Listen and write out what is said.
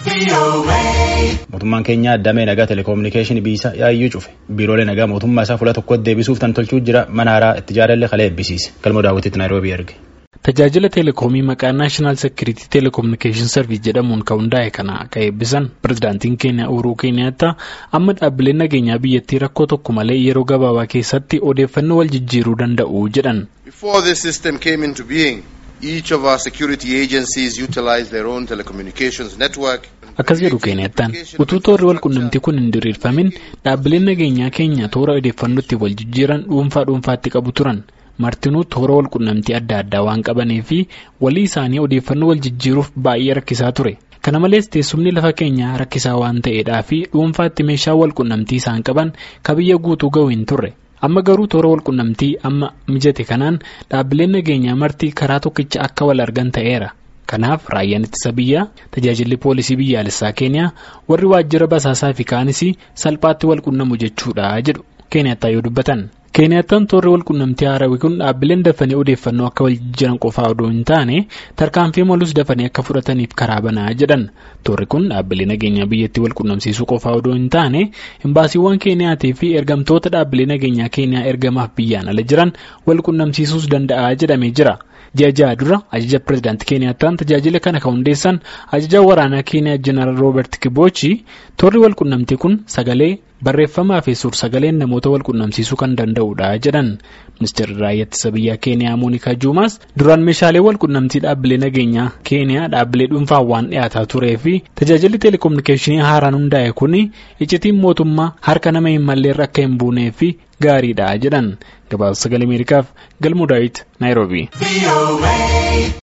Mootummaan keenya addamee nagaa telekominikeeshinii biyya yaayyuu cufe biiroolee nagaa mootummaa isaa fuula tokkotti deebisuuf tan tolchuu jira mana haaraa itti jaalallee kalee eebbisiise galmoo daawwitiitti naayiroobii erge. Tajaajila teleekoomii maqaa naashinaal seekiriitii teleekominikeeshin sarviis jedhamuun kan hundaa'e kana akka eebbisan pirezidaantiin keenya Uhuruu Keeniyaattaa amma dhaabbileen nageenyaa biyyattii rakkoo tokko malee yeroo gabaabaa keessatti odeeffannoo wal jijjiiruu danda'u jedhan. Akkas jedhu Keeniyattaan utuu toorri wal qunnamtii kun hin diriirfamin dhaabbileen nageenyaa keenya toora odeeffannootti wal jijjiiran dhuunfaa dhuunfaatti qabu turan. martinuu toora wal qunnamtii adda addaa waan qabanii fi walii isaanii odeeffannoo wal jijjiiruuf baay'ee rakkisaa ture kana malees teessumni lafa keenyaa rakkisaa waan ta'eedhaa fi dhuunfaatti meeshaa wal qunnamtii isaan qaban kabiyya guutuu ga'u hin turre amma garuu toora wal qunnamtii amma mijate kanaan dhaabbileen nageenyaa marti karaa tokkicha akka wal argan ta'eera. kanaaf raayyaan ittisa biyyaa tajaajilli poolisii biyyaalessaa keeniyaa warri waajjira basaasaa fi kaanis salphaatti wal qunnamu jechuudha jedhu keeniyattaa yoo dubbatan. keeniyattaan toorri wal qunnamtii haarawii kun dhaabbileen dafanii odeeffannoo akka wal jijjiiran qofaa odoo hin taane tarkaanfii malus dafanii akka fudhataniif karaa banaa jedhan toorri kun dhaabbilee nageenyaa biyyattii wal qunnamsiisuu qofaa odoo hin taane imbaasiiwwan keeniyaatii fi ergamtoota dhaabbilee nageenyaa keeniyaa ergamaaf biyyaan ala jiran wal qunnamsiisuus danda'a jedhamee jira. ji'a ja'a dura ajaja pirezidaantii keeniyattaan tajaajila kana kan hundeessan ajaja waraanaa keeniyaa jeneraal roobert kiboochi toorri wal qunnamtii kun sagalee barreeffamaa fi suur sagaleen namoota wal qunnamsiisuu kan danda'udha jedhan ministeerri raayyaa ittisa biyyaa keeniyaa moonikaa juumaas duraan meeshaalee wal qunnamtii dhaabbilee nageenyaa keeniyaa dhaabbilee dhuunfaan waan dhiyaataa turee fi tajaajilli teleekominikeeshinii haaraan hundaa'e kun iccitiin mootummaa harka nama hin malleerra akka hin buunee fi gaariidha jedhan gabaasa sagalee ameerikaaf galmoo daawit naayiroobii.